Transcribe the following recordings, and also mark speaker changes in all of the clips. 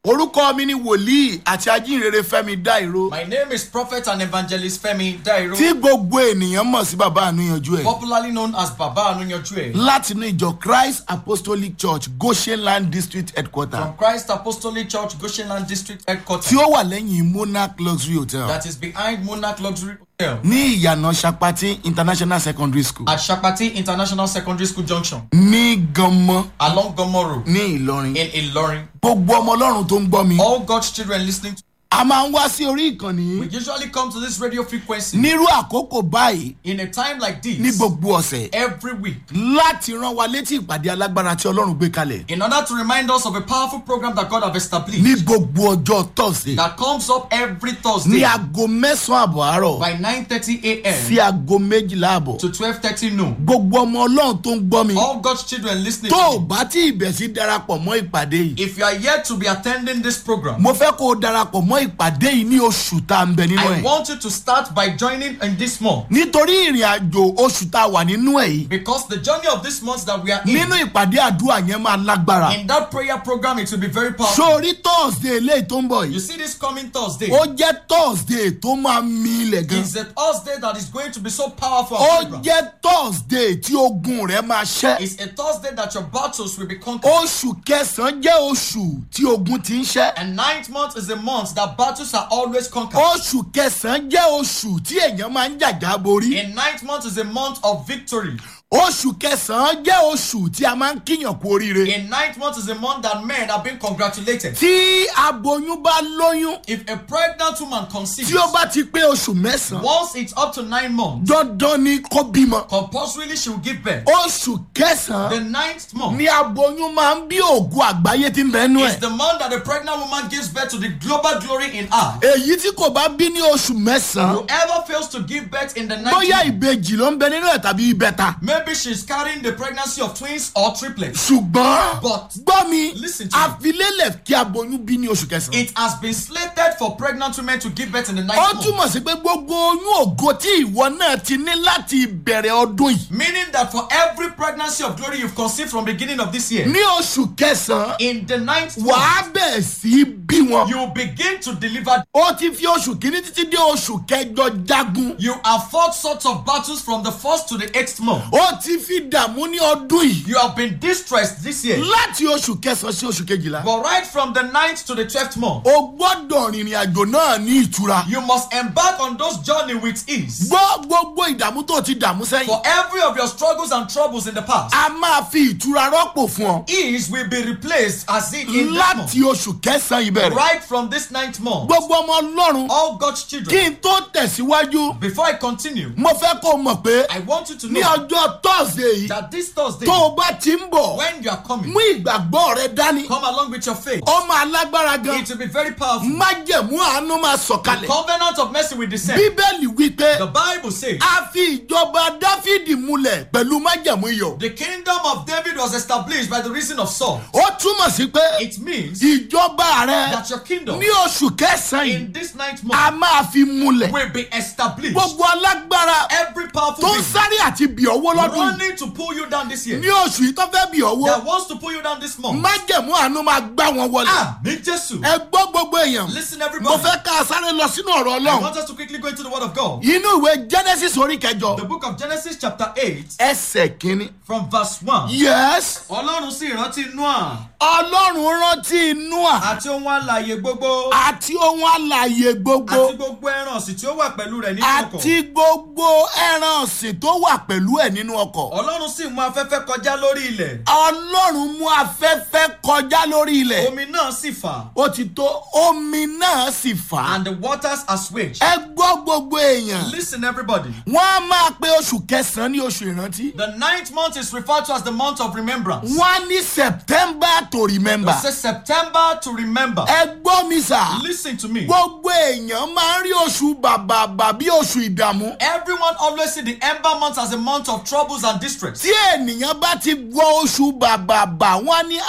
Speaker 1: orúkọ mi ni wòlíì àti ajínrere fẹ́mi dáìró
Speaker 2: My name is Prophet and Evangelist Femi Dairo,
Speaker 1: tí gbogbo ènìyàn mọ̀ sí bàbá ànúyanjú ẹ̀
Speaker 2: popularly known as Baba Anunyojue,
Speaker 1: látinú ìjọ christ apostolic church goshenland district headquarter
Speaker 2: from Christ Apostolic Church, Goshenland District Headquarters,
Speaker 1: tí ó wà lẹ́yìn monarch luxury hotel
Speaker 2: that is behind Monarch Luxury Hotel
Speaker 1: ní ìyànà sapati international secondary school
Speaker 2: at Shakpati International Secondary School Junction,
Speaker 1: ní ganmọ
Speaker 2: along Gomo Road
Speaker 1: ní ìlọrin
Speaker 2: in Ilorin.
Speaker 1: gbogbo ọmọ ọlọ́run tó ń gbọ́ mi
Speaker 2: All God's children listening to
Speaker 1: a máa ń wá sí orí ìkànnì
Speaker 2: we
Speaker 1: yìí
Speaker 2: usually come to this radio frequency
Speaker 1: nírú àkókò báyìí
Speaker 2: in a time like
Speaker 1: ní
Speaker 2: this
Speaker 1: gbogbo ọ̀sẹ̀
Speaker 2: every week
Speaker 1: láti rán wa létí ìpàdé alágbára tí ọlọ́run gbé kalẹ̀
Speaker 2: in order to remind us of a powerful program that God have established
Speaker 1: ní gbogbo ọjọ́ thursday
Speaker 2: that comes up every
Speaker 1: ní
Speaker 2: Thursday
Speaker 1: aago mẹ́sàn-án àbọ̀ àárọ̀
Speaker 2: by 9:30 a.m.
Speaker 1: sí aago méjìlá àbọ̀
Speaker 2: to 12:30 noon.
Speaker 1: gbogbo ọmọ ọlọ́run tó ń gbọ́ mi
Speaker 2: All God's children listening
Speaker 1: tó
Speaker 2: to
Speaker 1: o
Speaker 2: me,
Speaker 1: bá tí ìbẹ̀ sí darapọ̀ mọ́ ìpàdé yìí
Speaker 2: if you are yet to be attending this program,
Speaker 1: mo fẹ́ kó o darapọ̀ mọ́ ìpàdé yìí ní oṣù tá a ń bẹ nínú
Speaker 2: I
Speaker 1: ẹ̀
Speaker 2: want you to start by joining in this month
Speaker 1: nítorí ìrìn àjò oṣù tá a wà nínú ẹ̀ yìí
Speaker 2: because the journey of this month that we are in,
Speaker 1: nínú ìpàdé àdúrà yẹn máa lágbára
Speaker 2: in that prayer program, it will be very powerful.
Speaker 1: sórí thursday eléyìí tó ń bọ̀
Speaker 2: You
Speaker 1: yìí
Speaker 2: see, this coming Thursday
Speaker 1: ó jẹ́ thursday tó máa mi ilẹ̀ gan
Speaker 2: is a Thursday that is going to be so powerful.
Speaker 1: ó
Speaker 2: and program.
Speaker 1: jẹ́ thursday tí ogun rẹ̀ máa ṣẹ́
Speaker 2: It's a Thursday that your battles will be conquered.
Speaker 1: oṣù kẹsàn-án jẹ́ oṣù tí ogun ti ń ṣẹ́
Speaker 2: And ninth month is a month that battles are always conquered.
Speaker 1: oṣù kẹsàn-án jẹ́ oṣù tí èèyàn máa ń jàjà borí
Speaker 2: In ninth month is a month of victory.
Speaker 1: oṣù kẹsàn-án jẹ́ oṣù tí a máa ń kíyàn kú oríire
Speaker 2: In ninth month is a month that men are being congratulated.
Speaker 1: tí aboyún bá lóyún
Speaker 2: If a pregnant woman conceives,
Speaker 1: tí ó bá ti pé oṣù mẹ́sàn-án
Speaker 2: once it's up to nine months,
Speaker 1: dandan ni kó bímọ
Speaker 2: compulsorily she will give birth.
Speaker 1: oṣù kẹsàn-án
Speaker 2: The ninth month
Speaker 1: ni aboyún máa ń bí ògùn àgbáyé tí ń bẹ nú
Speaker 2: is
Speaker 1: ẹ̀
Speaker 2: the month that the pregnant woman gives birth to the global glory in her.
Speaker 1: èyí tí kò bá bí ní oṣù mẹ́sàn-án
Speaker 2: Whoever fails to give birth in the ninth
Speaker 1: bóyá
Speaker 2: month,
Speaker 1: ìbejì ló ń bẹ nínú ẹ̀ tàbí ìbẹta
Speaker 2: maybe she's carrying the pregnancy of twins or triplets.
Speaker 1: ṣùgbọ́n
Speaker 2: But
Speaker 1: gbọ́ mi
Speaker 2: Listen to me.
Speaker 1: àfilélẹ̀ kí aboyún bí ní oṣù kẹsàn-án
Speaker 2: it has been slated for pregnant women to give birth in the
Speaker 1: ó
Speaker 2: ninth month.
Speaker 1: túmọ̀ sí pé gbogbo oyún ògo tí ìwọ náà ti ní láti ìbẹ̀rẹ̀ ọdún yìí
Speaker 2: Meaning that for every pregnancy of glory you've conceived from beginning of this year,
Speaker 1: ní oṣù kẹsàn-án
Speaker 2: in the ninth
Speaker 1: wàá
Speaker 2: month,
Speaker 1: bẹ̀ sí bí wọn.
Speaker 2: you begin to deliver.
Speaker 1: ó ti fi oṣù kìíní títí dé oṣù kẹjọ jagun.
Speaker 2: You have fought sorts of battles from the first to the eighth month.
Speaker 1: ó ti fi dààmú ní ọdún yìí.
Speaker 2: You have been distressed this year.
Speaker 1: láti oṣù kẹsàn-án sí oṣù kejìlá.
Speaker 2: But right from the ninth to the twelfth month,
Speaker 1: o gbọ́dọ̀ rìnrìn àjò náà ní ìtura.
Speaker 2: you must embark on those journey with ease.
Speaker 1: gbọ́ gbogbo ìdààmú tó ti dààmú
Speaker 2: For
Speaker 1: sẹ́yìn.
Speaker 2: every of your struggles and troubles in the past,
Speaker 1: a máa fi ìtura rọ́pò fún ọ.
Speaker 2: ease will be replaced as it in this month.
Speaker 1: láti oṣù kẹsàn-án ìbẹ̀rẹ̀.
Speaker 2: Right from this ninth month,
Speaker 1: gbogbo ọmọ ọlọ́run
Speaker 2: all God's
Speaker 1: kí
Speaker 2: children.
Speaker 1: n tó tẹ̀síwájú.
Speaker 2: Before I continue,
Speaker 1: mo fẹ́ kó o mọ̀ pé
Speaker 2: I want you to
Speaker 1: ní
Speaker 2: know
Speaker 1: ọjọ́ tọ́sídẹ̀ẹ́ yìí
Speaker 2: that this Thursday,
Speaker 1: tó o bá ti ń bọ̀
Speaker 2: when you are coming,
Speaker 1: mú ìgbàgbọ́ rẹ dání.
Speaker 2: come along with your faith.
Speaker 1: ọmọ alágbára gan.
Speaker 2: It will be very powerful.
Speaker 1: májẹ̀mú àánú máa sọ̀kalẹ̀.
Speaker 2: Covenant of mercy will descend.
Speaker 1: bíbélì wípé
Speaker 2: The Bible says
Speaker 1: a fi ìjọba dáfídì múlẹ̀ pẹ̀lú májẹ̀mú iyọ̀.
Speaker 2: the kingdom of David was established by the reason of Saul.
Speaker 1: ó túmọ̀ sí pé
Speaker 2: It means
Speaker 1: ìjọba rẹ
Speaker 2: that your kingdom
Speaker 1: ní oṣù kẹsàn-án yìí
Speaker 2: in this ninth
Speaker 1: a
Speaker 2: month
Speaker 1: máa fi múlẹ̀.
Speaker 2: will be established.
Speaker 1: gbogbo alágbára
Speaker 2: Every powerful
Speaker 1: tó ń
Speaker 2: being
Speaker 1: sáré àti bì ọwọ́ lọ́dún yìí
Speaker 2: running to pull you down this year,
Speaker 1: ní oṣù yìí tó fẹ́ bì ọwọ́
Speaker 2: that wants to pull you down this month.
Speaker 1: májẹ̀mú àánú máa gbá wọn wọlé.
Speaker 2: Ah, me Jesus.
Speaker 1: ẹ gbọ́ gbogbo èèyàn
Speaker 2: Listen,
Speaker 1: mo
Speaker 2: everybody.
Speaker 1: fẹ́ ká a sáré lọ sínú ọ̀rọ̀
Speaker 2: I
Speaker 1: ọlọ́run
Speaker 2: want us to quickly go into the Word of God.
Speaker 1: inú ìwé genesis orí kẹjọ
Speaker 2: The book of Genesis, chapter 8,
Speaker 1: ẹsẹ̀ kínní.
Speaker 2: from verse 1.
Speaker 1: yes
Speaker 2: Ọlọ́run sì rántí Noah
Speaker 1: ọlọ́run rántí noah
Speaker 2: àti ohun alààyè gbogbo
Speaker 1: àti ohun alàyè gbogbo
Speaker 2: àti gbogbo ẹran ọ̀sìn tí ó wà pẹ̀lú rẹ̀ nínú ọkọ̀.
Speaker 1: àti gbogbo ẹran ọ̀sìn tó wà pẹ̀lú ẹ̀ nínú ọkọ̀.
Speaker 2: Ọlọ́run sì mú afẹ́fẹ́ kọjá lórí ilẹ̀.
Speaker 1: ọlọ́run mú afẹ́fẹ́ kọjá lórí ilẹ̀.
Speaker 2: Omi náà sì fà.
Speaker 1: ó ti tó omi náà sì fà á.
Speaker 2: And the waters assuaged.
Speaker 1: ẹ gbọ́ gbogbo èèyàn.
Speaker 2: Listen, everybody.
Speaker 1: wọ́n á máa pe oṣù kẹsàn-án ní oṣù ìrántí.
Speaker 2: The ninth month is referred to as the month of remembrance.
Speaker 1: wọ́n á ní september to remember.
Speaker 2: It says September to remember.
Speaker 1: ẹ gbọ́ mi sà.
Speaker 2: Listen to me.
Speaker 1: gbogbo èèyàn máa ń rí oṣù bàbàbà bí oṣù ìdààmú.
Speaker 2: Everyone always see the ember month as a month of troubles and distress.
Speaker 1: tí ènìyàn bá ti gbọ́ oṣù bàbàbà wọ́n á ní à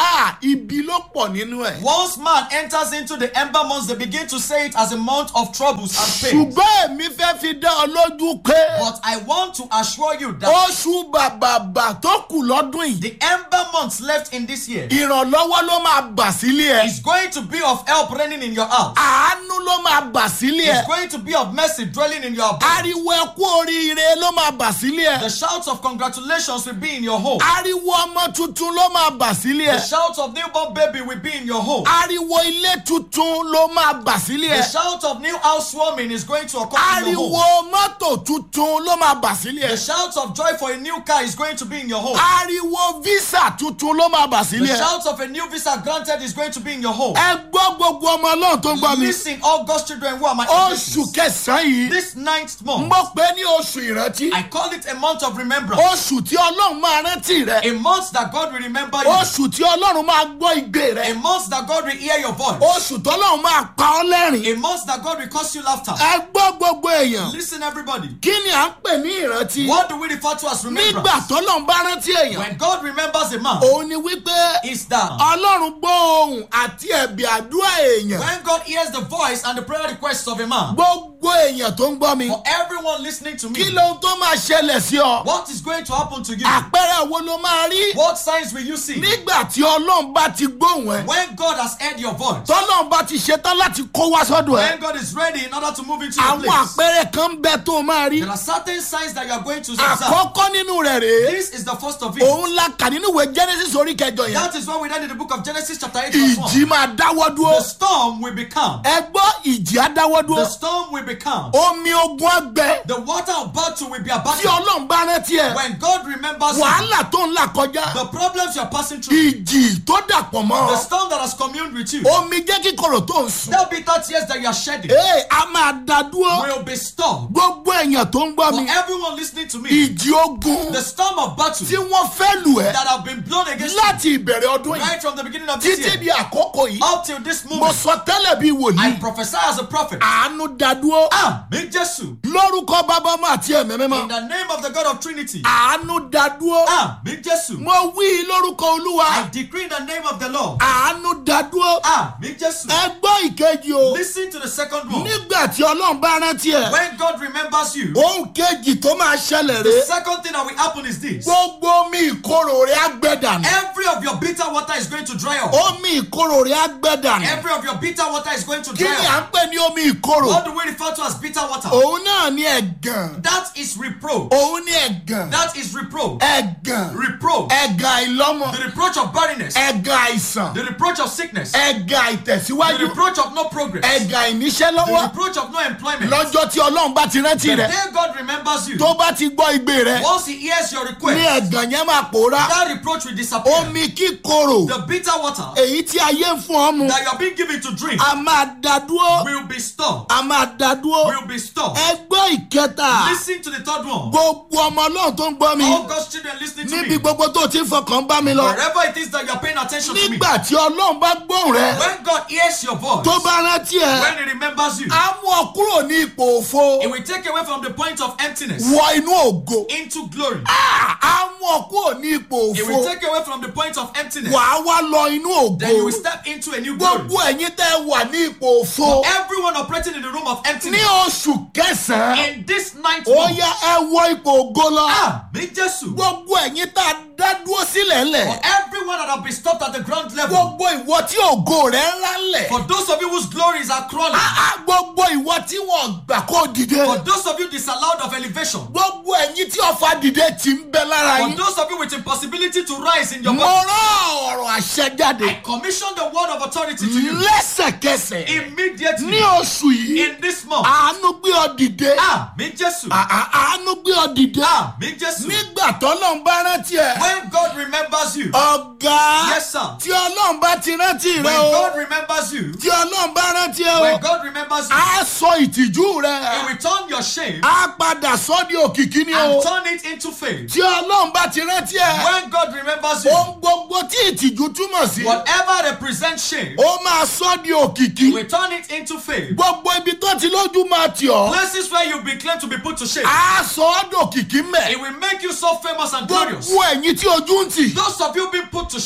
Speaker 1: ibi ló pọ̀ nínú ẹ̀.
Speaker 2: Once man enters into the ember months, they begin to say it as a month of troubles and pain.
Speaker 1: ṣùgbọ́n èmi fẹ́ fi dá ọ lójú pé
Speaker 2: But I want to assure you that
Speaker 1: oṣù bàbàbà tó kù lọ́dún yìí
Speaker 2: the ember months left in this year
Speaker 1: ìrànlọ́wọ́ ló máa bà sílé ẹ̀
Speaker 2: is going to be of help reigning in your house.
Speaker 1: àánú ló máa bà sílé ẹ̀
Speaker 2: It's going to be of mercy dwelling in your abode.
Speaker 1: ariwo ẹkú oríire ló máa bà sílé
Speaker 2: The
Speaker 1: ẹ̀
Speaker 2: shouts of congratulations will be in your home.
Speaker 1: ariwo ọmọ tuntun ló máa bà sílé
Speaker 2: The
Speaker 1: ẹ̀
Speaker 2: shouts of newborn baby will be in your home.
Speaker 1: ariwo ilé tuntun ló máa bà sílé
Speaker 2: The
Speaker 1: ẹ̀
Speaker 2: shout of new housewarming is going to occur in your
Speaker 1: ariwo
Speaker 2: home.
Speaker 1: mọ́tò tuntun ló máa bà sílé
Speaker 2: The
Speaker 1: ẹ̀
Speaker 2: shout of joy for a new car is going to be in your home.
Speaker 1: ariwo visa tuntun ló máa bà
Speaker 2: The
Speaker 1: sílé ẹ̀
Speaker 2: shout of a new visa granted is going to be in your home.
Speaker 1: ẹ gbọ́ gbogbo ọmọ ọlọ́run tó ń gbọ́ mi
Speaker 2: Listen, all God's children who are my
Speaker 1: oṣù
Speaker 2: invitations.
Speaker 1: kẹsàn-án yìí
Speaker 2: This ninth month,
Speaker 1: mo pè é ní oṣù ìrántí
Speaker 2: I call it a month of remembrance.
Speaker 1: oṣù tí ọlọ́run máa rántí rẹ
Speaker 2: A month that God will remember you.
Speaker 1: oṣù tí ọlọ́run máa gbọ́ igbe rẹ
Speaker 2: A month that God will hear your voice.
Speaker 1: oṣù tọ́lọ́run máa pa ọ́ lẹ́rìn
Speaker 2: A month that God will cause you laughter.
Speaker 1: ẹ gbọ́ gbogbo èèyàn
Speaker 2: Listen, everybody.
Speaker 1: kí ni à ń pè ní ìrántí
Speaker 2: What do we refer to as
Speaker 1: nígbà
Speaker 2: remembrance?
Speaker 1: tọ́lọ́run bá rántí èèyàn
Speaker 2: When God remembers a man,
Speaker 1: òun ni wípé
Speaker 2: is that
Speaker 1: ọlọ́run gbọ́ ohùn àti ẹ̀bì àdúrà èèyàn
Speaker 2: when God hears the voice and the prayer requests of a man,
Speaker 1: gbogbo èèyàn tó ń gbọ́ mi
Speaker 2: for everyone listening to
Speaker 1: kí
Speaker 2: me,
Speaker 1: lóhun tó máa ṣẹlẹ̀ sí ọ
Speaker 2: what is going to happen to you?
Speaker 1: àpẹẹrẹ wo ló máa rí
Speaker 2: What signs will you see?
Speaker 1: nígbà tí ọlọ́run bá ti gbóhùn ẹ
Speaker 2: When God has heard your voice,
Speaker 1: tọ́lọ́run bá ti ṣetán láti kó wá sọ́dọ̀ ẹ
Speaker 2: when God is ready in order to move into your
Speaker 1: àwọn
Speaker 2: place,
Speaker 1: àpẹẹrẹ kan ń bẹ tó máa rí
Speaker 2: there are certain signs that you are going to observe.
Speaker 1: àkọ́kọ́ nínú rẹ̀ rèé
Speaker 2: This is the first of it.
Speaker 1: òun la kà nínú ìwé genesis orí kẹjọ yẹn
Speaker 2: That is what we read in the book of Genesis chapter 8 verse 1.
Speaker 1: ìjì máa dáwọ́ dúró
Speaker 2: The storm will be calm.
Speaker 1: ẹ gbọ́ ìjì á dáwọ́
Speaker 2: The
Speaker 1: dúró
Speaker 2: storm will be calm.
Speaker 1: omi ogun á gbẹ
Speaker 2: The water of battle will be
Speaker 1: tí
Speaker 2: abandoned.
Speaker 1: ọlọ́run bá rántí ẹ
Speaker 2: When God remembers you,
Speaker 1: wàhálà tó ń là kọjá
Speaker 2: the problems you are passing through,
Speaker 1: ìjì tó dàpọ̀ mọ́
Speaker 2: the storm that has communed with you,
Speaker 1: omi jẹ́ kíkorò tó ń sùn
Speaker 2: that bitter tears that you are shedding
Speaker 1: ee a máa dá dúró
Speaker 2: will be stopped.
Speaker 1: gbogbo èèyàn tó ń gbọ́
Speaker 2: For
Speaker 1: mi
Speaker 2: everyone listening to me,
Speaker 1: ìjì ogun
Speaker 2: the storm of battle
Speaker 1: tí wọ́n fẹ́ lù ẹ́
Speaker 2: that have been blown against you
Speaker 1: láti ìbẹ̀rẹ̀ ọdún yìí
Speaker 2: right from the beginning of this
Speaker 1: títí
Speaker 2: year
Speaker 1: di àkókò yìí
Speaker 2: up till this
Speaker 1: mo
Speaker 2: moment,
Speaker 1: sọ tẹ́lẹ̀ bí
Speaker 2: I
Speaker 1: wòlíì
Speaker 2: prophesy as a prophet.
Speaker 1: àánú dá dúró
Speaker 2: Ah, me Jesus.
Speaker 1: lórúkọ bàbá ọmọ àti ẹ̀mí
Speaker 2: In
Speaker 1: mímọ́
Speaker 2: the name of the God of Trinity.
Speaker 1: àánú dá dúró
Speaker 2: Ah, me Jesus.
Speaker 1: mo wí lórúkọ olúwa
Speaker 2: I decree in the name of the Lord.
Speaker 1: àánú dá dúró
Speaker 2: Ah, me Jesus.
Speaker 1: ẹ gbọ́ ìkejì o
Speaker 2: Listen to the second one.
Speaker 1: nígbà tí ọlọ́run bá rántí ẹ̀
Speaker 2: When God remembers you,
Speaker 1: ohun kejì tó máa ṣẹlẹ̀
Speaker 2: the
Speaker 1: rèé
Speaker 2: second thing that will happen is this.
Speaker 1: gbogbo omi ìkorò rẹ̀ á gbẹ dànù
Speaker 2: Every of your bitter water is going to dry up.
Speaker 1: omi ìkorò rẹ̀ á gbẹ dànù
Speaker 2: Every of your bitter water is going to
Speaker 1: kí
Speaker 2: dry
Speaker 1: ni à
Speaker 2: up.
Speaker 1: ń pè ní omi ìkorò
Speaker 2: What do we refer to as bitter water?
Speaker 1: òun náà ní ẹ̀gàn
Speaker 2: That is reproach.
Speaker 1: òun ní ẹ̀gàn
Speaker 2: That is reproach.
Speaker 1: ẹ̀gàn
Speaker 2: Reproach.
Speaker 1: ẹ̀gàn àìlọ́mọ
Speaker 2: The reproach of barrenness.
Speaker 1: ẹ̀gàn àìsàn
Speaker 2: The reproach of sickness.
Speaker 1: ẹ̀gàn
Speaker 2: The
Speaker 1: àìtẹ̀síwájú
Speaker 2: reproach of no progress.
Speaker 1: ẹ̀gàn àìníṣẹ́
Speaker 2: The
Speaker 1: lọ́wọ́
Speaker 2: reproach of no employment.
Speaker 1: lọ́jọ́ tí ọlọ́run bá ti rántí
Speaker 2: The
Speaker 1: rẹ̀
Speaker 2: day God remembers you,
Speaker 1: tó bá ti gbọ́ igbe rẹ̀
Speaker 2: once He hears your
Speaker 1: ní
Speaker 2: request,
Speaker 1: ẹ̀gàn yẹn máa pòórá
Speaker 2: that reproach will disappear.
Speaker 1: omi kíkorò
Speaker 2: The bitter water
Speaker 1: èyí tí ayé ń fún ọ mu
Speaker 2: that you are being given to drink
Speaker 1: a máa dá dúró
Speaker 2: will be stopped.
Speaker 1: a máa dá dúró
Speaker 2: Will be stopped.
Speaker 1: ẹgbẹ́ ìkẹta
Speaker 2: Listen to the third one.
Speaker 1: gbogbo ọmọ ọlọ́run tó ń gbọ́ mi
Speaker 2: All God's children listening to
Speaker 1: níbi
Speaker 2: me.
Speaker 1: gbogbo tó ti ń fọkàn bá mi lọ
Speaker 2: Wherever it is that you are paying attention to me.
Speaker 1: nígbà tí ọlọ́run bá gbóhùn rẹ
Speaker 2: When God hears your voice,
Speaker 1: tó bá rántí ẹ
Speaker 2: when He remembers you,
Speaker 1: á mú ọ kúrò ní ipò òfo
Speaker 2: It will take away from the point of emptiness
Speaker 1: wọ inú ògo
Speaker 2: into glory.
Speaker 1: á á mú ọ kúrò ní ipò
Speaker 2: It
Speaker 1: òfo
Speaker 2: will take away from the point of emptiness.
Speaker 1: wàá wá lọ inú ògo
Speaker 2: Then you will step into a new glory.
Speaker 1: gbogbo ẹ̀yin tẹ́ wà ní ipò òfo
Speaker 2: Everyone operating in the room of
Speaker 1: ní
Speaker 2: emptiness.
Speaker 1: oṣù kẹsàn-án
Speaker 2: In this ninth
Speaker 1: ó
Speaker 2: month.
Speaker 1: yá ẹ wọ ipò ògo lọ
Speaker 2: Ah, me Jesus.
Speaker 1: gbogbo ẹ̀yin tá a dá dúró sílẹ̀
Speaker 2: For
Speaker 1: ńlẹ̀
Speaker 2: everyone that have been stopped at the ground level.
Speaker 1: gbogbo ìwọ tí ògo rẹ̀ ńlá ńlẹ̀
Speaker 2: For those of you whose glories are crawling.
Speaker 1: á gbogbo ìwọ tí wọ́n gbà kó dìde
Speaker 2: For those of you disallowed of elevation.
Speaker 1: gbogbo ẹ̀yin tí ọ̀fà dìde ti ń bẹ lára
Speaker 2: For
Speaker 1: yín
Speaker 2: those of you with impossibility to rise in your
Speaker 1: mo
Speaker 2: body.
Speaker 1: rán ọ̀rọ̀ àṣẹ jáde
Speaker 2: I commission the word of authority to you.
Speaker 1: lẹ́sẹ̀kẹsẹ̀
Speaker 2: Immediately.
Speaker 1: ní oṣù yìí
Speaker 2: In this month.
Speaker 1: àánú gbé ọ dìde
Speaker 2: Ah, me Jesus.
Speaker 1: À- à- àánú gbé ọ dìde
Speaker 2: Ah, me Jesus.
Speaker 1: nígbà tọ́lọ́run bá rántí ẹ
Speaker 2: When God remembers you.
Speaker 1: ọ̀gá
Speaker 2: Yes, sir.
Speaker 1: tí ọlọ́run bá ti rántí
Speaker 2: When
Speaker 1: rẹ o
Speaker 2: God remembers you.
Speaker 1: tí ọlọ́run bá rántí ẹ o
Speaker 2: When God remembers you.
Speaker 1: á sọ ìtìjú
Speaker 2: He
Speaker 1: rẹ
Speaker 2: will turn your shame
Speaker 1: á padà sọ di òkìkí ni o
Speaker 2: and turn it into fame.
Speaker 1: tí ọlọ́run bá ti rántí ẹ
Speaker 2: When God remembers you.
Speaker 1: ohun gbogbo tí ìtìjú túmọ̀ sí
Speaker 2: Whatever represents shame.
Speaker 1: ó máa sọ di òkìkí
Speaker 2: We turn it into fame.
Speaker 1: gbogbo ibi tó ti lójú máa tì ọ́
Speaker 2: Places where you've been claimed to be put to shame.
Speaker 1: á sọ ọ́ dòkìkí mẹ́
Speaker 2: It will make you so famous and glorious.
Speaker 1: gbogbo ẹ̀yin tí ojú ń tì
Speaker 2: Those of you being put to shame
Speaker 1: nítorí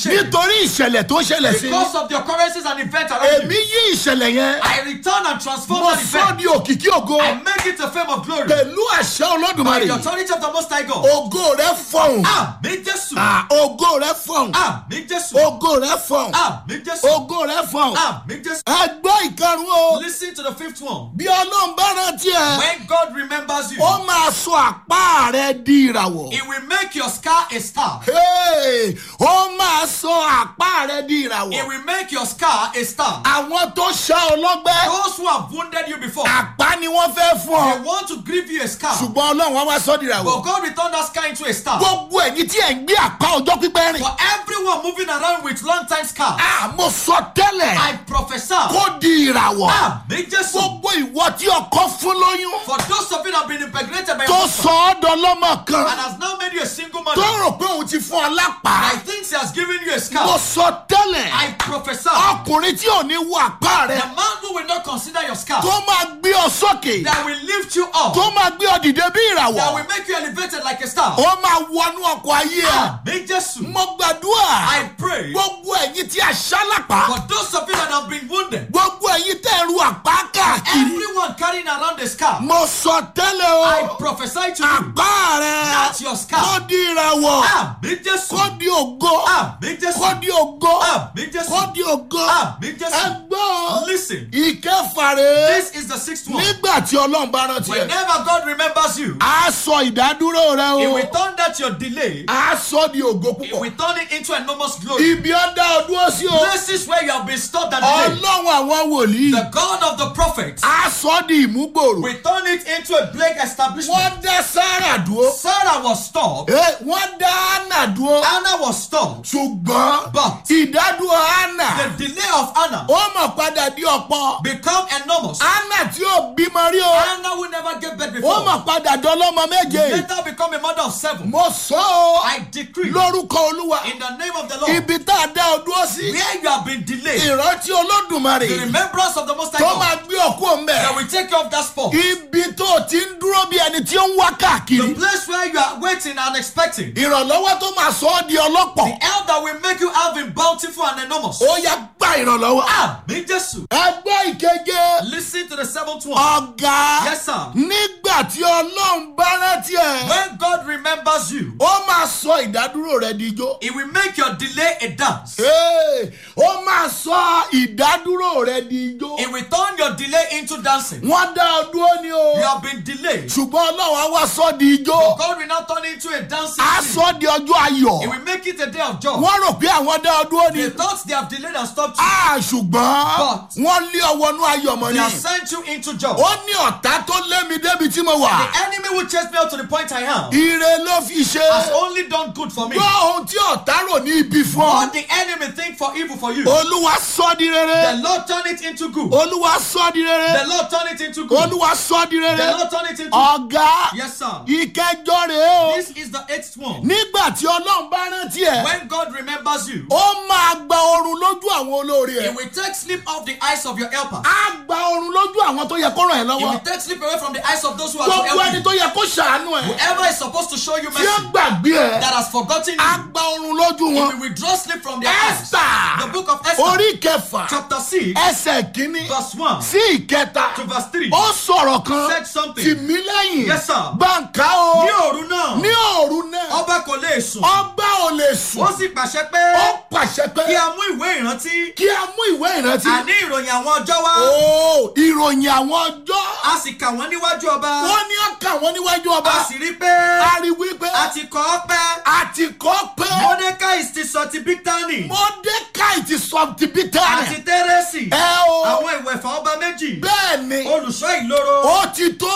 Speaker 1: nítorí ìṣẹ̀lẹ̀ tó ṣẹlẹ̀ sí
Speaker 2: Because of the occurrences and events around
Speaker 1: èmi
Speaker 2: you.
Speaker 1: yí ìṣẹ̀lẹ̀ yẹn
Speaker 2: I return and transform
Speaker 1: mo
Speaker 2: that
Speaker 1: sọ
Speaker 2: event.
Speaker 1: di òkìkí ògo
Speaker 2: I make it a fame of glory.
Speaker 1: pẹ̀lú àṣẹ
Speaker 2: By
Speaker 1: olódùmarè
Speaker 2: the authority of the Most High God.
Speaker 1: ògo rẹ fọhùn
Speaker 2: Àmì Jésù.
Speaker 1: Ah, ògo rẹ fọhùn
Speaker 2: Àmì Jésù.
Speaker 1: ògo rẹ fọhùn
Speaker 2: Àmì Jésù.
Speaker 1: ògo rẹ fọhùn
Speaker 2: Àmì Jésù.
Speaker 1: ẹ gbọ́ ìkarùn o
Speaker 2: Listen to the fifth one.
Speaker 1: bí ọlọ́run bá rántí ẹ
Speaker 2: When God remembers you,
Speaker 1: ó máa sọ àpá rẹ di ìràwọ̀
Speaker 2: He will make your scar a star.
Speaker 1: Hey, ó máa sọ àpá rẹ di
Speaker 2: He
Speaker 1: ìràwọ̀
Speaker 2: will make your scar a star.
Speaker 1: àwọn tó ṣá ọlọ́gbẹ́
Speaker 2: Those who have wounded you before,
Speaker 1: àpá ni wọ́n fẹ́ fún
Speaker 2: they
Speaker 1: ọ
Speaker 2: want to give you a scar.
Speaker 1: ṣùgbọ́n ọlọ́run wọn wá sọ di ìràwọ̀
Speaker 2: But God returned that scar into a star.
Speaker 1: gbogbo ẹ̀yin tí ẹ̀ ń gbé àpá ọjọ́ pípẹ́ rìn
Speaker 2: For everyone moving around with long time scar,
Speaker 1: Ah, mo sọ tẹ́lẹ̀
Speaker 2: I prophesy.
Speaker 1: kó di ìràwọ̀
Speaker 2: Àmì Jésù.
Speaker 1: gbogbo ìwọ tí ọkọ fún lóyún
Speaker 2: For those of you that have been impregnated by
Speaker 1: tó
Speaker 2: your
Speaker 1: sọ ọ́ dọlọ́mọ kan
Speaker 2: and has now made you a single
Speaker 1: tó
Speaker 2: mother,
Speaker 1: rò pé òun ti fún ọ lápá
Speaker 2: I think He has given you a
Speaker 1: mo
Speaker 2: scar.
Speaker 1: sọ tẹ́lẹ̀
Speaker 2: I prophesy.
Speaker 1: ọkùnrin tí ò ní wo àpá rẹ
Speaker 2: The man who will not consider your scar,
Speaker 1: tó máa gbé ọ sókè
Speaker 2: that will lift you up,
Speaker 1: tó máa gbé ọ dìde bí
Speaker 2: that
Speaker 1: ìràwọ̀
Speaker 2: will make you elevated like a star.
Speaker 1: ó máa wọnú ọkọ̀ ayé ẹ
Speaker 2: Àmì Jésù.
Speaker 1: mo gbàdúrà
Speaker 2: I pray
Speaker 1: gbogbo ẹ̀yin tí a ṣá lápá
Speaker 2: for those of you that have been wounded,
Speaker 1: gbogbo ẹ̀yin tẹ̀ ń ru àpá káàkiri
Speaker 2: everyone carrying around a scar,
Speaker 1: mo sọ tẹ́lẹ̀
Speaker 2: I
Speaker 1: o
Speaker 2: prophesy to you
Speaker 1: àpá rẹ
Speaker 2: that your
Speaker 1: kó
Speaker 2: scar,
Speaker 1: di ìràwọ̀
Speaker 2: Àmì Jésù,
Speaker 1: kó di ògo
Speaker 2: Àmì
Speaker 1: kó
Speaker 2: Jésù,
Speaker 1: di ògo
Speaker 2: Àmì
Speaker 1: kó
Speaker 2: Jésù,
Speaker 1: di ògo
Speaker 2: Àmì Jésù.
Speaker 1: ẹgbọ́n
Speaker 2: Listen,
Speaker 1: ìkẹfà rèé
Speaker 2: this is the sixth one.
Speaker 1: nígbà tí ọlọ́run bá rántí ẹ
Speaker 2: Whenever God remembers you,
Speaker 1: á sọ ìdádúró rẹ
Speaker 2: He
Speaker 1: o
Speaker 2: will turn that your delay,
Speaker 1: á sọ di ògo
Speaker 2: He
Speaker 1: púpọ̀
Speaker 2: will turn it into enormous glory.
Speaker 1: ibi ó dá ọ dúró sí o
Speaker 2: Places where you have been stopped and delayed,
Speaker 1: ọlọ́run àwọn wòlíì
Speaker 2: the God of the prophets
Speaker 1: á sọ di ìmúgbòrò
Speaker 2: will turn it into a plague establishment.
Speaker 1: wọ́n dá sára dúró
Speaker 2: Sarah was stopped,
Speaker 1: Eh, wọ́n dá hánà dúró
Speaker 2: Anna was stopped,
Speaker 1: ṣùgbọ́n
Speaker 2: but
Speaker 1: ìdádúró hánà
Speaker 2: the delay of Anna
Speaker 1: ó mọ̀ padà di ọ̀pọ̀
Speaker 2: become enormous.
Speaker 1: hánà tí ò bímọ rí o
Speaker 2: Anna will never get birth
Speaker 1: ó
Speaker 2: before.
Speaker 1: mọ̀ padà dọ́lọ́mọ méje
Speaker 2: Later become a mother of seven.
Speaker 1: mo sọ ọ́
Speaker 2: I decree
Speaker 1: lórúkọ olúwa
Speaker 2: in the name of the Lord,
Speaker 1: ibi tá a dá ọ dúró sí
Speaker 2: where you have been delayed,
Speaker 1: ìrántí olódùmarè
Speaker 2: the remembrance of the Most High
Speaker 1: tó
Speaker 2: God
Speaker 1: máa gbé ọkú ọmọ
Speaker 2: that
Speaker 1: ẹ
Speaker 2: will take you off that spot.
Speaker 1: ibi tó o ti ń dúró bí ẹni tí ó ń wá
Speaker 2: The
Speaker 1: káàkiri
Speaker 2: place where you are waiting and expecting.
Speaker 1: ìrànlọ́wọ́ tó máa sọ ọ́ di ọlọ́pọ̀
Speaker 2: The help that will make you have in bountiful and enormous.
Speaker 1: ó yá gba ìrànlọ́wọ́.
Speaker 2: Àmì Jésù.
Speaker 1: ẹgbẹ́ ìkeje
Speaker 2: Listen to the seventh one.
Speaker 1: ọ̀gá
Speaker 2: Yes, sir.
Speaker 1: nígbà tí ọlọ́run bá rántí ẹ̀
Speaker 2: When God remembers you,
Speaker 1: ó máa sọ ìdádúró rẹ di ijó.
Speaker 2: He will make your delay a dance.
Speaker 1: Hey, ó máa sọ ìdádúró rẹ di ijó.
Speaker 2: He will turn your delay into dancing.
Speaker 1: wọ́n dá ọ dúró ní o
Speaker 2: You have been delayed.
Speaker 1: ṣùgbọ́n ọlọ́run á wá sọ di ijó.
Speaker 2: God will now turn it into a dancing
Speaker 1: á
Speaker 2: scene.
Speaker 1: sọ di ọjọ́ ayọ̀.
Speaker 2: He will make it a day of joy.
Speaker 1: wọ́n rò pé àwọn dá ọ dúró
Speaker 2: They
Speaker 1: ní.
Speaker 2: thought they have delayed and stopped you.
Speaker 1: a ṣùgbọ́n
Speaker 2: But-
Speaker 1: wọ́n lé ọwọ́nú ayọ̀ mọ́
Speaker 2: They
Speaker 1: ni.
Speaker 2: have sent you into joy.
Speaker 1: ó ní ọ̀tá tó lé mi débi tí mo wà.
Speaker 2: The enemy will chase me out to the point I am.
Speaker 1: ire ló fi ṣe.
Speaker 2: Has only done good for me.
Speaker 1: gbọ́ ohun tí ọ̀tá rò ní ibi fún ọ.
Speaker 2: What the enemy think for evil for you.
Speaker 1: olúwa sọ di
Speaker 2: The
Speaker 1: rere.
Speaker 2: Lord turn it into good.
Speaker 1: olúwa sọ di
Speaker 2: The
Speaker 1: rere.
Speaker 2: Lord turn it into good.
Speaker 1: olúwa sọ di
Speaker 2: The
Speaker 1: rere.
Speaker 2: Lord turn it into
Speaker 1: ọ̀gá
Speaker 2: Yes, sir.
Speaker 1: ìkẹjọ rèé o.
Speaker 2: This is the eighth one.
Speaker 1: nígbà tí ọlọ́run bá rántí ẹ̀.
Speaker 2: When God remembers you,
Speaker 1: ó máa gba oorun lójú àwọn olóore
Speaker 2: He
Speaker 1: ẹ̀.
Speaker 2: will take sleep off the eyes of your helper.
Speaker 1: á gba oorun lójú àwọn tó yẹ kó ràn ẹ́
Speaker 2: He will
Speaker 1: lọ́wọ́.
Speaker 2: take sleep away from the eyes of those who are to
Speaker 1: gbogbo ẹni
Speaker 2: help
Speaker 1: tó
Speaker 2: you.
Speaker 1: yẹ kó ṣàánú ẹ̀.
Speaker 2: Whoever is supposed to show you
Speaker 1: tí ó
Speaker 2: mercy
Speaker 1: gbàgbé ẹ̀.
Speaker 2: that has forgotten
Speaker 1: á
Speaker 2: you,
Speaker 1: gba oorun lójú
Speaker 2: He
Speaker 1: wọn.
Speaker 2: will withdraw sleep from their eyes.
Speaker 1: Esther.
Speaker 2: The book of Esther,
Speaker 1: orí kẹfà
Speaker 2: chapter 6,
Speaker 1: ẹsẹ̀ kínní
Speaker 2: verse 1
Speaker 1: sí ìkẹta
Speaker 2: to verse 3.
Speaker 1: ó sọ̀rọ̀ kan
Speaker 2: Said something.
Speaker 1: tì mí lẹ́yìn
Speaker 2: Yes, sir.
Speaker 1: gbàǹkà o
Speaker 2: Ní òru náà,
Speaker 1: ní òru náà
Speaker 2: ọba kò lè sùn.
Speaker 1: ọba ò lè
Speaker 2: Ó
Speaker 1: sùn
Speaker 2: sì pàṣẹ
Speaker 1: ó
Speaker 2: pé
Speaker 1: pàṣẹ pé
Speaker 2: kí a mú ìwé ìrántí
Speaker 1: kí a mú ìwé ìrántí
Speaker 2: àní ìròyìn àwọn ọjọ́ wá.
Speaker 1: ó ìròyìn àwọn ọjọ́
Speaker 2: A sì kà wọ́n níwájú ọba.
Speaker 1: wọ́n ní ọkà wọn níwájú ọba
Speaker 2: A sì rí pé
Speaker 1: a rí wípé
Speaker 2: a ti kọ́ ọ́ pẹ́.
Speaker 1: àti kọ́ pé
Speaker 2: Mordecai ti sọ ti Bíktánì
Speaker 1: mọ́dékàì ti sọ ti bí
Speaker 2: àti
Speaker 1: tẹ́lẹ̀
Speaker 2: Tẹ́rẹ́sì.
Speaker 1: ẹ o
Speaker 2: Àwọn ìwẹ̀fà ọba méjì.
Speaker 1: bẹ́ẹ̀ ni
Speaker 2: Olùṣọ́ ìloro.
Speaker 1: ó ti tó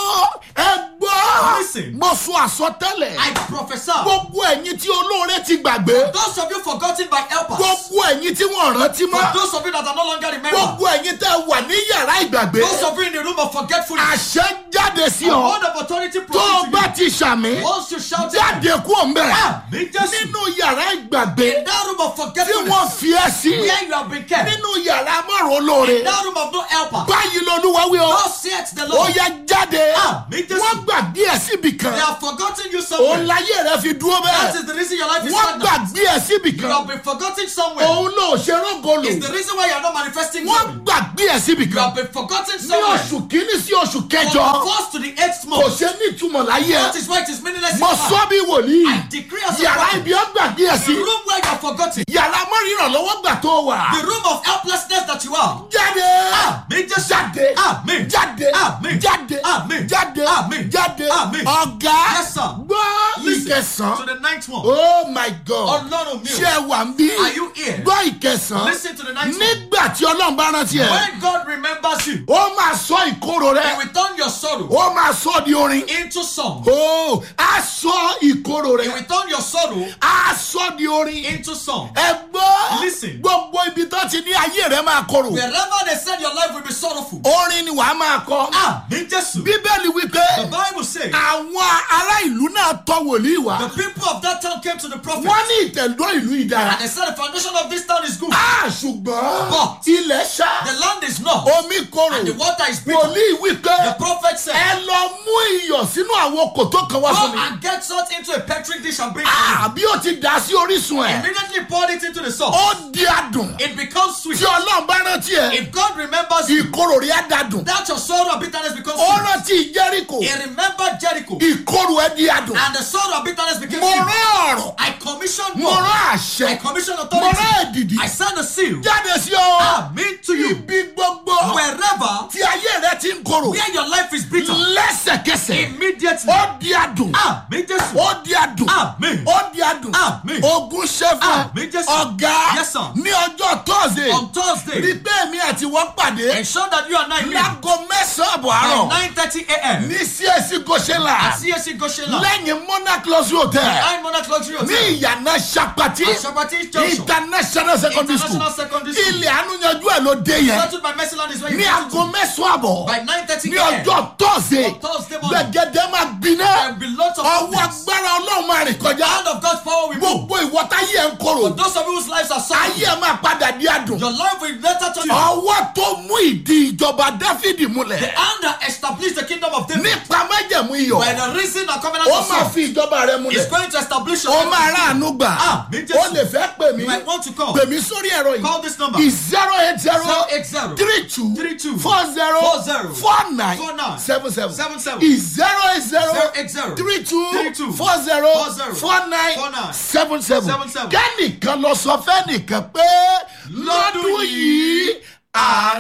Speaker 1: ẹ gbọ́
Speaker 2: Listen.
Speaker 1: mo sọ àsọtẹ́lẹ̀
Speaker 2: I prophesy.
Speaker 1: gbogbo ẹ̀yin tí olóore ti gbàgbé
Speaker 2: Those of you forgotten by helpers.
Speaker 1: gbogbo ẹ̀yin tí wọ́n rántí
Speaker 2: For
Speaker 1: mọ́
Speaker 2: those of you that are no longer remembered.
Speaker 1: gbogbo ẹ̀yin tẹ́ wà ní yàrá ìgbàgbé
Speaker 2: Those of you in the room of forgetfulness.
Speaker 1: àṣẹ jáde sí
Speaker 2: A
Speaker 1: ọ
Speaker 2: word of authority
Speaker 1: tó o bá
Speaker 2: proceeds to
Speaker 1: ti ṣàmì
Speaker 2: you. Once you shout it.
Speaker 1: jáde kú òǹbẹ
Speaker 2: Àmì Jésù.
Speaker 1: nínú yàrá ìgbàgbé
Speaker 2: In that room of
Speaker 1: tí wọ́n
Speaker 2: forgetfulness.
Speaker 1: fi ẹ́ sí
Speaker 2: Where you have been kept.
Speaker 1: nínú yàrá márùn olóore
Speaker 2: In that room of no helper.
Speaker 1: báyìí lolúwa wí ọ
Speaker 2: Thus saith the
Speaker 1: ó
Speaker 2: Lord.
Speaker 1: yẹ jáde
Speaker 2: Àmì Jésù.
Speaker 1: wọ́n gbàgbé ẹ̀ síbi kan
Speaker 2: They have forgotten you
Speaker 1: òun
Speaker 2: somewhere.
Speaker 1: láyé rẹ fi dúró
Speaker 2: That
Speaker 1: bẹ́ẹ̀
Speaker 2: is the reason your life is
Speaker 1: wọ́n
Speaker 2: stagnant.
Speaker 1: gbàgbé ẹ̀ síbi
Speaker 2: You
Speaker 1: kan
Speaker 2: have been forgotten somewhere.
Speaker 1: òun náà ṣe rọ́gọlò
Speaker 2: It's the reason why you are not manifesting
Speaker 1: wọ́n
Speaker 2: glory.
Speaker 1: gbàgbé ẹ̀ síbi
Speaker 2: You
Speaker 1: kan
Speaker 2: have been forgotten
Speaker 1: ní
Speaker 2: somewhere.
Speaker 1: oṣù kínní sí oṣù
Speaker 2: From
Speaker 1: kẹjọ
Speaker 2: the first to the eighth
Speaker 1: kò
Speaker 2: month.
Speaker 1: ṣe ní ìtumọ̀ láyé
Speaker 2: That
Speaker 1: ẹ̀
Speaker 2: is why it is meaningless. in
Speaker 1: mo
Speaker 2: your life.
Speaker 1: sọ bí wòlíì
Speaker 2: I decree as a
Speaker 1: yàrá
Speaker 2: prophet,
Speaker 1: ibi ó gbàgbé ẹ̀ sí
Speaker 2: the room where you are forgotten,
Speaker 1: yàrá mọ́rìnrànlọ́wọ́ gbà tó wà
Speaker 2: the room of helplessness that you are.
Speaker 1: jáde
Speaker 2: Amen. Just
Speaker 1: jáde
Speaker 2: Amen.
Speaker 1: jáde
Speaker 2: Amen.
Speaker 1: jáde
Speaker 2: Amen.
Speaker 1: jáde
Speaker 2: Amen.
Speaker 1: jáde
Speaker 2: Amen.
Speaker 1: ọ̀gá
Speaker 2: Yes, sir.
Speaker 1: gbọ́
Speaker 2: Listen to
Speaker 1: ìkẹsàn
Speaker 2: the ninth one.
Speaker 1: oh my god
Speaker 2: Ọlọ́run mi
Speaker 1: ṣé
Speaker 2: ò.
Speaker 1: ẹ wà ń bí
Speaker 2: Are you here?
Speaker 1: gbọ́ ìkẹsàn
Speaker 2: Listen to the ninth one.
Speaker 1: nígbà tí ọlọ́run bá rántí ẹ
Speaker 2: When God remembers you,
Speaker 1: ó máa sọ ìkorò
Speaker 2: He
Speaker 1: rẹ
Speaker 2: will turn your sorrow
Speaker 1: ó máa sọ di orin
Speaker 2: into song.
Speaker 1: ó á sọ ìkorò
Speaker 2: He
Speaker 1: rẹ
Speaker 2: will turn your sorrow
Speaker 1: á sọ di orin
Speaker 2: into song.
Speaker 1: ẹ gbọ́
Speaker 2: Listen.
Speaker 1: gbogbo ibi tó ti ní ayé rẹ máa korò
Speaker 2: Wherever they said your life will be sorrowful.
Speaker 1: orin ni wàá máa kọ
Speaker 2: Amen. Jesu.
Speaker 1: bíbélì wípé
Speaker 2: The Bible says
Speaker 1: àwọn ará ìlú náà tọ wòlíì wá
Speaker 2: the people of that town came to the prophet
Speaker 1: wọ́n ní ìtẹ̀dọ́ ìlú ìdára
Speaker 2: and they said the foundation of this town is good.
Speaker 1: á ṣùgbọ́n
Speaker 2: But-
Speaker 1: ilẹ̀ ṣá
Speaker 2: The land is not
Speaker 1: omi korò
Speaker 2: and the water is bitter.
Speaker 1: wòlíì wípé
Speaker 2: The prophet said,
Speaker 1: ẹ lọ mú iyọ̀ sínú àwọn kòtò kan wá fún
Speaker 2: Go
Speaker 1: mi
Speaker 2: and get salt into a petri dish and bring it.
Speaker 1: àbí ó ti dà sí orísun ẹ̀
Speaker 2: Immediately poured it into the salt.
Speaker 1: ó di adùn
Speaker 2: It becomes sweet.
Speaker 1: tí ọlọ́run bá rántí ẹ
Speaker 2: If God remembers you,
Speaker 1: ìkorò rí adadùn
Speaker 2: that your sorrow and bitterness becomes
Speaker 1: ó
Speaker 2: sweet.
Speaker 1: rántí jẹ́ríkò
Speaker 2: He remembered Jericho
Speaker 1: ìkorò ẹ di adùn
Speaker 2: and the sorrow and bitterness became
Speaker 1: mo
Speaker 2: sweet.
Speaker 1: rán ọ̀rọ̀
Speaker 2: I commissioned
Speaker 1: mo
Speaker 2: more.
Speaker 1: rán
Speaker 2: I
Speaker 1: àṣẹ
Speaker 2: commissioned
Speaker 1: mo
Speaker 2: authority.
Speaker 1: rán èdìdì
Speaker 2: I signed a seal.
Speaker 1: jáde sí ọ
Speaker 2: Amen to you.
Speaker 1: ibi gbogbo
Speaker 2: Wherever
Speaker 1: tí ayé rẹ ti ń korò
Speaker 2: where your life is bitter,
Speaker 1: lẹ́sẹ̀kẹsẹ̀
Speaker 2: immediately.
Speaker 1: ó di adùn
Speaker 2: Amen. Jesus.
Speaker 1: ó di adùn
Speaker 2: Amen.
Speaker 1: ó di adùn
Speaker 2: Amen.
Speaker 1: ogun ṣẹ́fún
Speaker 2: Amen, Jésù.
Speaker 1: ọ̀gá
Speaker 2: Yes, sir.
Speaker 1: ní ọjọ́ tọ́sídẹ̀ẹ́
Speaker 2: On Thursday,
Speaker 1: rí pé mi àti wọ́n pàdé
Speaker 2: ensure that you and I meet
Speaker 1: láago mẹ́sàn-án àbọ̀
Speaker 2: by
Speaker 1: àárọ̀
Speaker 2: 9:30 a.m.
Speaker 1: ní csc goshenla
Speaker 2: at CSC Goshenland.
Speaker 1: lẹ́yìn monarch luxury hotel
Speaker 2: Behind Monarch Luxury
Speaker 1: ní
Speaker 2: Hotel.
Speaker 1: ìyànà sapati
Speaker 2: At Shabati Junction.
Speaker 1: international secondary school
Speaker 2: International Secondary School.
Speaker 1: ilẹ̀ ànúyanjú ẹ̀ ló dé yẹn
Speaker 2: Settled by Mercyland is where you
Speaker 1: ní
Speaker 2: get to.
Speaker 1: aago mẹ́sàn-án àbọ̀
Speaker 2: By 9:30
Speaker 1: ní
Speaker 2: a.m.
Speaker 1: ọjọ́ tọ́sídẹ̀ẹ́
Speaker 2: On Thursday morning.
Speaker 1: gbẹ̀gẹ́dẹ́ máa gbiná
Speaker 2: There will be lots of
Speaker 1: ọwọ́
Speaker 2: goodness.
Speaker 1: agbára ọlọ́run máa rìn kọjá
Speaker 2: Hand of God's power will move.
Speaker 1: gbogbo ìwọ́ta yìí ẹ̀ ń korò
Speaker 2: For those of you whose lives are
Speaker 1: ayé
Speaker 2: suffering,
Speaker 1: ẹ̀ máa padà di adùn
Speaker 2: your life will later turn you.
Speaker 1: ọwọ́ tó mú ìdí ìjọba dáfídì múlẹ̀
Speaker 2: The hand that established the kingdom of David
Speaker 1: nípa májẹ̀mú iyọ̀
Speaker 2: by the reason and covenant
Speaker 1: ó
Speaker 2: of
Speaker 1: máa
Speaker 2: song
Speaker 1: fi ìjọba rẹ
Speaker 2: is
Speaker 1: múlẹ̀
Speaker 2: going to establish your
Speaker 1: ó máa
Speaker 2: life.
Speaker 1: ráàánú gbà
Speaker 2: Ah, mi Jésù.
Speaker 1: ó lè fẹ́ pè mí
Speaker 2: You might want to call.
Speaker 1: pè mí sórí ẹ̀rọ
Speaker 2: Call
Speaker 1: yìí
Speaker 2: this number.
Speaker 1: zero eight zero
Speaker 2: 080
Speaker 1: three two
Speaker 2: 32
Speaker 1: four zero
Speaker 2: 40
Speaker 1: four nine
Speaker 2: 49
Speaker 1: seven seven
Speaker 2: 77
Speaker 1: zero eight zero
Speaker 2: 080
Speaker 1: three two
Speaker 2: 32
Speaker 1: four zero
Speaker 2: 40
Speaker 1: four nine
Speaker 2: 49
Speaker 1: seven seven
Speaker 2: 77.
Speaker 1: kẹ́nìkan lọ sọ fẹ́nìkan pé lọ́dún yìí àánú.